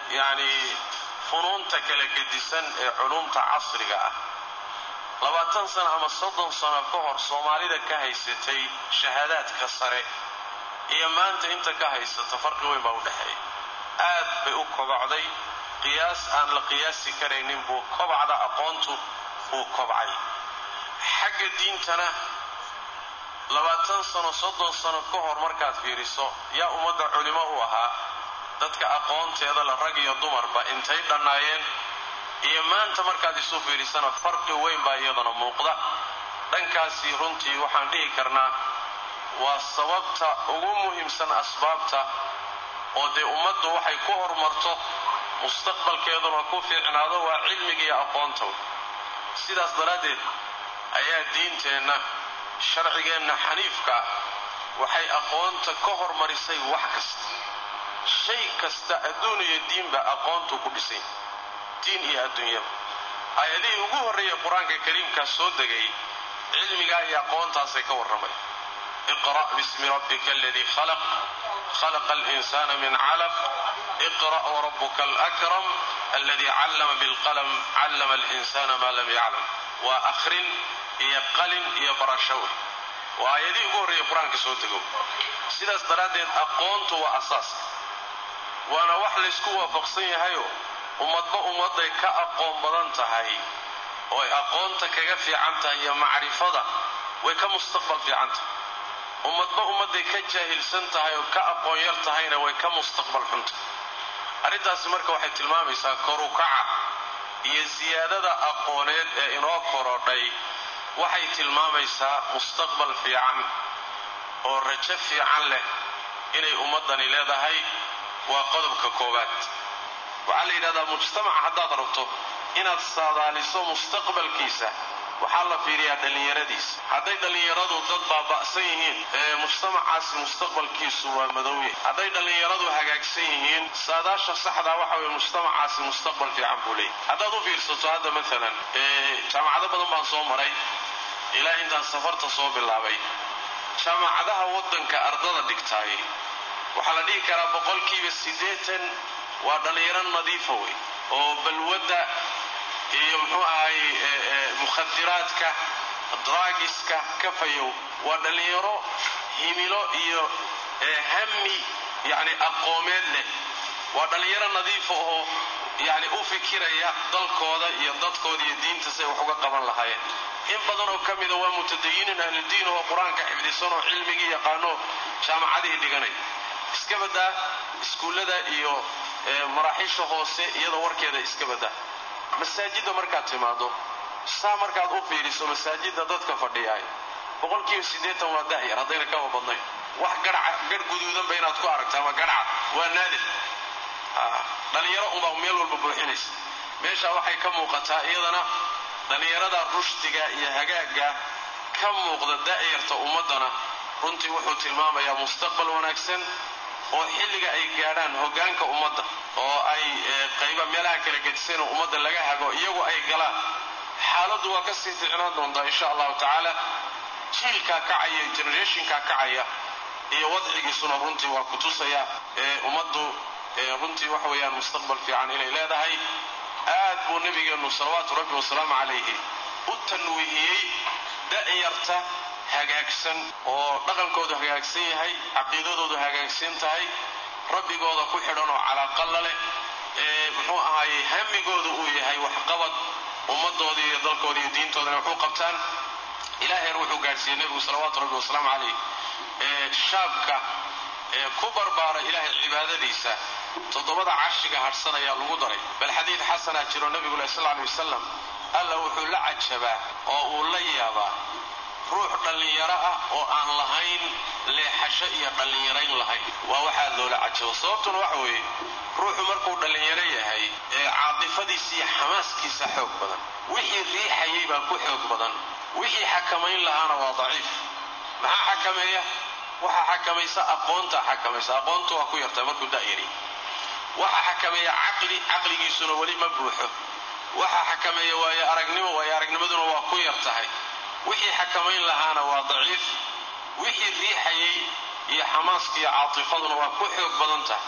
yacni funuunta kala gedisan ee culumta casriga ah labaatan sano ama soddon sano ka hor soomaalida ka haysatay shahaadaadka sare iyo maanta inta ka haysata farqi weyn baa u dhexeeya aad bay u kobacday qiyaas aan la qiyaasi karaynin buu kobacda aqoontu uu kobcay xagga diintana labaatan sano soddon sano ka hor markaad fiiriso yaa ummadda culimo u ahaa dadka aqoonteeda la rag iyo dumarba intay dhannaayeen iyo maanta markaad isu fiirisana farqi weyn baa iyadana muuqda dhankaasi runtii waxaan dhihi karnaa waa sababta ugu muhiimsan asbaabta oo dee ummaddu waxay ku horumarto mustaqbalkeeduna ku fiicnaado waa cilmiga iyo aqoonta sidaas daraaddeed ayaa diinteenna sharcigeenna xaniifka waxay aqoonta ka hormarisay wax kasta shay kasta adduun iyo diinba aqoontu ku dhisay diin iyo adduunyaba aayadihii ugu horreeyay qur-aanka kariimkaa soo degay cilmigaa iyo aqoontaasay ka warramay iqra' bismi rabbika aladii khalaq khalaqa alinsana min calaq iqra' warabuka alakram aladii callama bilqalam callama alinsana maa lam yaclam waa akhrin iyo qalin iyo barasho wey waa aayadihii ugu horreeyay qur-aanka soo dego sidaas daraaddeed aqoontu waa asaaska waana wax laysku waafaqsan yahayo ummadba ummadday ka aqoon badan tahay oo ay aqoonta kaga fiican tahay iyo macrifada way ka mustaqbal fiican tahay ummadba ummadday ka jaahilsan tahay oo ka aqoon yar tahayna way ka mustaqbal xun tahay arrintaasi marka waxay tilmaamaysaa korukaca iyo siyaadada aqooneed ee inoo korodhay waxay tilmaamaysaa mustaqbal fiican oo rajo fiican leh inay ummaddani leedahay waa qodobka koowaad waxaa la yidhahdaa mujtamaca haddaad rabto inaad saadaaliso mustaqbalkiisa waxaa la fiiriyaa dhallinyaradiisa hadday dhallinyaradu dad baaba'san yihiin ee mujtamacaasi mustaqbalkiisu waa madowye hadday dhallinyaradu hagaagsan yihiin saadaasha saxdaa waxa weye mujtamacaasi mustaqbal fiican buu leeyahy haddaad u fiirsato hadda maalan jaamacado badan baan soo maray ilaa intaan safarta soo bilaabay jaamacadaha waddanka ardada dhigtaay waxaa la dhihi karaa boqolkiiba siddeetan waa dhallinyaro nadiifa wey oo balwadda iyo muxuu ahay mukhadiraadka draagiska ka fayow waa dhallinyaro himilo iyo hami yacni aqoomeed leh waa dhallinyaro nadiifa oo yacni u fikiraya dalkooda iyo dadkooda iyo diinta say wax uga qaban lahaayeen in badan oo ka mida waa mutadayiniin ahludiin oo qur-aanka xifdisan oo cilmigii yaqaano jaamacadihii dhiganaya iska badaa iskuullada iyo maraaxiisha hoose iyadoo warkeeda iska badaa masaajidda markaad timaado saa markaad u fiiriso masaajidda dadka fadhiyaay boqolkiiba siddeetan waa da'yar haddayna kaba badnayn wax garca garh guduudanba inaad ku aragto ama garhcad waa naadir dhallinyaro unbaa meel walba buuxinaysa meesha waxay ka muuqataa iyadana dhallinyarada rushdiga iyo hagaagga ka muuqda da'yarta ummaddana runtii wuxuu tilmaamayaa mustaqbal wanaagsan oo xilliga ay gaadhaan hoggaanka ummadda oo ay qayba meelaha kala gedisan oo ummadda laga hago iyagu ay galaan xaaladdu waa ka sii ficnaan doontaa insha allahu tacaala jiilkaa kacaya generationkaa kacaya iyo wadcigiisuna runtii waa ku tusaya ummaddu runtii waxa weeyaan mustaqbal fiican inay leedahay aad buu nebigeennu salawaatu rabbi wasalaamu calayhi u tanwiihiyey da'yarta hagaagsan oo dhaqankoodu hagaagsan yahay caqiidadoodu hagaagsan tahay rabbigooda ku xidhan oo calaaqalla leh ee muxuu ahaayey hamigoodu uu yahay waxqabad ummadooda iyo dalkooda iyo diintoodana waxu qabtaan ilaaheer wuxuu gaadhsiiyey nebigu salawaatu rabbi wasalaamu calayh ee shaabka ee ku barbaara ilaahay cibaadadiisa toddobada carshiga hadhsan ayaa lagu daray bal xadiid xasanaa jiro nebigu leh sal alay wasalam alla wuxuu la cajabaa oo uu la yaabaa ruux dhallinyaro ah oo aan lahayn leexasho iyo dhallinyarayn lahayn waa waxaad loola cajabo sababtuna waxa weeye ruuxu markuu dhallinyaro yahay ee caatifadiisa iyo xamaaskiisa xoog badan wixii riixayay baa ku xoog badan wixii xakamayn lahaana waa daciif maxaa xakameeya waxaa xakamaysa aqoontaa xakamaysa aqoontu waa ku yartaa markuu da'yari waxaa xakameeya caqli caqligiisuna weli ma buuxo waxaa xakameeya waayo aragnimo waayo aragnimaduna waa ku yar tahay wixii xakamayn lahaana waa daciif wixii riixayay iyo xamaaska iyo caatifaduna waa ku xoog badan tahay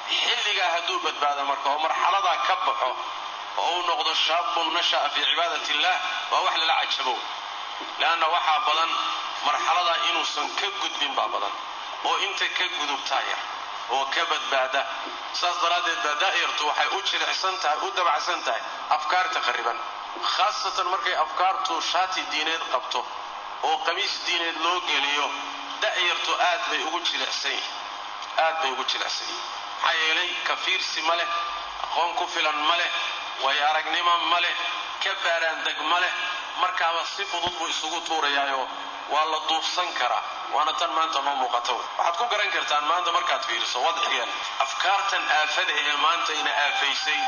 xilligaa hadduu badbaado marka oo marxaladaa ka baxo oo uu noqdo shaabun nasha'a fii cibaadati illaah waa wax lala cajabo leanna waxaa badan marxaladaa inuusan ka gudbin baa badan oo inta ka gudubtaa yar oo ka badbaada saas daraaddeed baa daa'irtu waxay u jilicsan tahay u dabacsan tahay afkaarta qarriban khaasatan markay afkaartu shaati diineed qabto oo qamiis diineed loo geliyo da'yartu aad bay ugu jilicsan yihin aad bay ugu jilicsan yihin maxaa yeelay ka fiirsi ma leh aqoon ku filan ma leh waayo aragnimo ma leh ka baaraandeg ma leh markaaba si fudud buu isugu tuurayaayo waa la duufsan karaa waana tan maanta noo muuqata wey waxaad ku garan kartaan maanta markaad fiiriso wadcigan afkaartan aafada ahee maanta ina aafaysay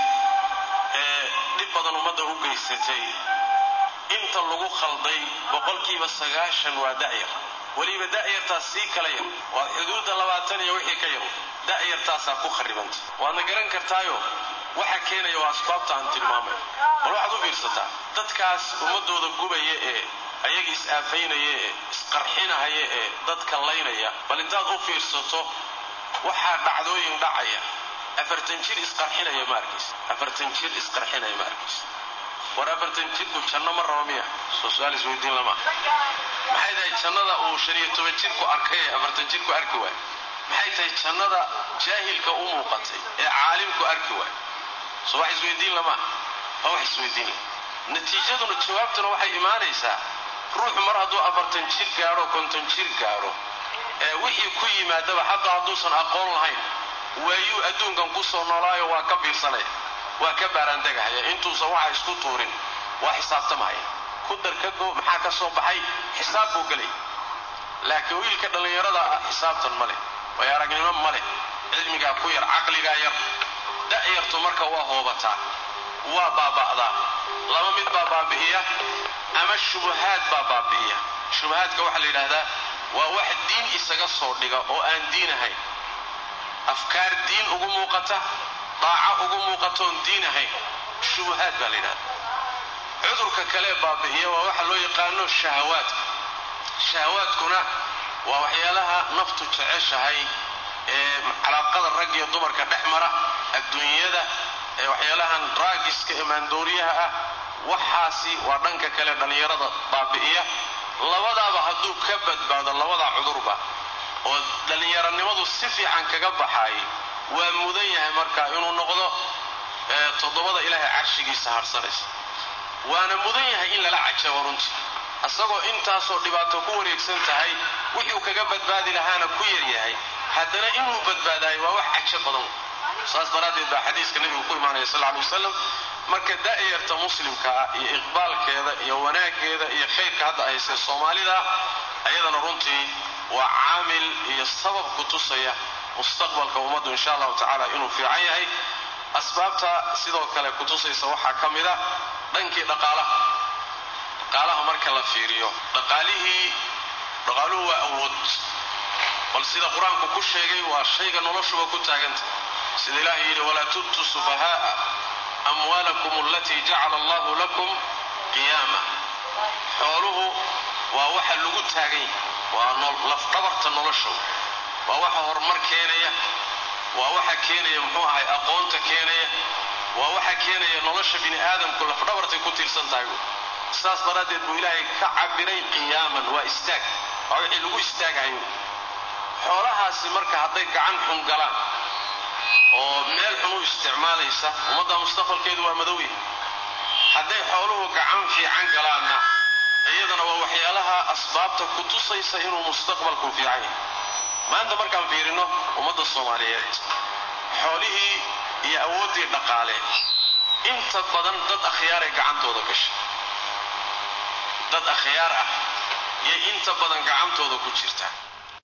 ee dhib badan ummadda u geysatay inta lagu khalday boqolkiiba sagaashan waa da'yar weliba da'yartaas sii kala yar waa xuduudda labaatan iyo wixii ka yar da'yartaasaa ku kharibanta waadna garan kartaayo waxa keenaya waa asbaabta aan tilmaamay bal waxaad u fiirsataa dadkaas ummadooda gubaya ee ayaga is-aafaynaya ee isqarxinahaya ee dadka laynaya bal intaad u fiirsato waxaa dhacdooyin dhacaya afartan jir isqarxinaya ma arkaysa afartan jir isqarxinaya ma arkaysa war afartan jirku janno ma rabo miya soo su-aal isweydiin lama maxay tahay jannada uu shan iyo toban jirku arkay ee afartan jirku arki waay maxay tahay jannada jaahilka u muuqatay ee caalimku arki waay soo wax isweydiin lama waa wax isweydiin la natiijaduna jawaabtuna waxay imaanaysaa ruuxu mar hadduu afartan jir gaadho konton jir gaadho ee wixii ku yimaadaba xataa hadduusan aqoon lahayn waayuu adduunkan ku soo noolaayo waa ka biirsanaya waa ka baaraandegahaya intuusan waxa isku tuurin waa xisaabtamahaya ku dar ka go maxaa ka soo baxay xisaab buu gelay laakiin wiilka dhallinyarada ah xisaabtan ma leh waayo aragnimo ma leh cilmigaa ku yar caqligaa yar da'yartu marka waa hoobataa waa baaba'daa laba mid baa baabi'iya ama shubahaad baa baabi'iya shubahaadka waxaa la yidhaahdaa waa wax diin isaga soo dhiga oo aan diin ahayn afkaar diin ugu muuqata daaco ugu muuqatoon diin ahayn shubahaad baa la yidhahdaa cudurka kalee baabi'iya waa waxa loo yaqaano shahawaadka shahawaadkuna waa waxyaalaha naftu jeceshahay ee calaaqada rag iyo dumarka dhex mara adduunyada ee waxyaalahan raagiska ee maandooriyaha ah waxaasi waa dhanka kale dhallinyarada baabi'iya labadaaba hadduu ka badbaado labadaa cudurba oo dhallinyaranimadu si fiican kaga baxaay waa mudan yahay marka inuu noqdo toddobada ilaahay carshigiisa harsanaysa waana mudan yahay in lala cajabo runtii isagoo intaasoo dhibaato ku wareegsan tahay wuxuu kaga badbaadi lahaana ku yar yahay haddana inuu badbaadayo waa wax cajo badan saas daraaddeed baa xadiiska nebigu ku imaanaya sal alay wasalam marka da'yarta muslimka ah iyo iqbaalkeeda iyo wanaaggeeda iyo khayrka hadda haysee soomaalida ayadana runtii waa caamil iyo sabab ku tusaya mustaqbalka ummaddu insha allahu tacaala inuu fiican yahay asbaabta sidoo kale ku tusaysa waxaa ka mid a dhankii dhaqaalaha dhaqaalaha marka la fiiriyo dhaqaalihii dhaqaaluhu waa awood bal sida qur-aanku ku sheegay waa shayga noloshuba ku taaganta sida ilaahay yidhi walaa tubtu sufahaaa amwaalakum alatii jacala allahu lakum qiyaama xooluhu waa waxa lagu taagan yahay waa lafdhabarta noloshow waa waxa horumar keenaya waa waxa keenaya muxuu ahay aqoonta keenaya waa waxa keenaya nolosha bini aadamku lafdhabartay ku tiirsan tahay saas daraaddeed buu ilaahay ka cabiray qiyaaman waa istaag waa wixii lagu istaagayo xoolahaasi marka hadday gacan xun galaan oo meel xun u isticmaalaysa ummadda mustaqbalkeedu waa madowya hadday xooluhu gacan fiican galaanna iyadana waa waxyaalaha asbaabta ku tusaysa inuu mustaqbalku fiican yahay maanta markaan fiirino ummadda soomaaliyeed xoolihii iyo awooddii dhaqaale inta badan dad akhyaaray gacantooda gashay dad akhyaar ah iyo inta badan gacantooda ku jirta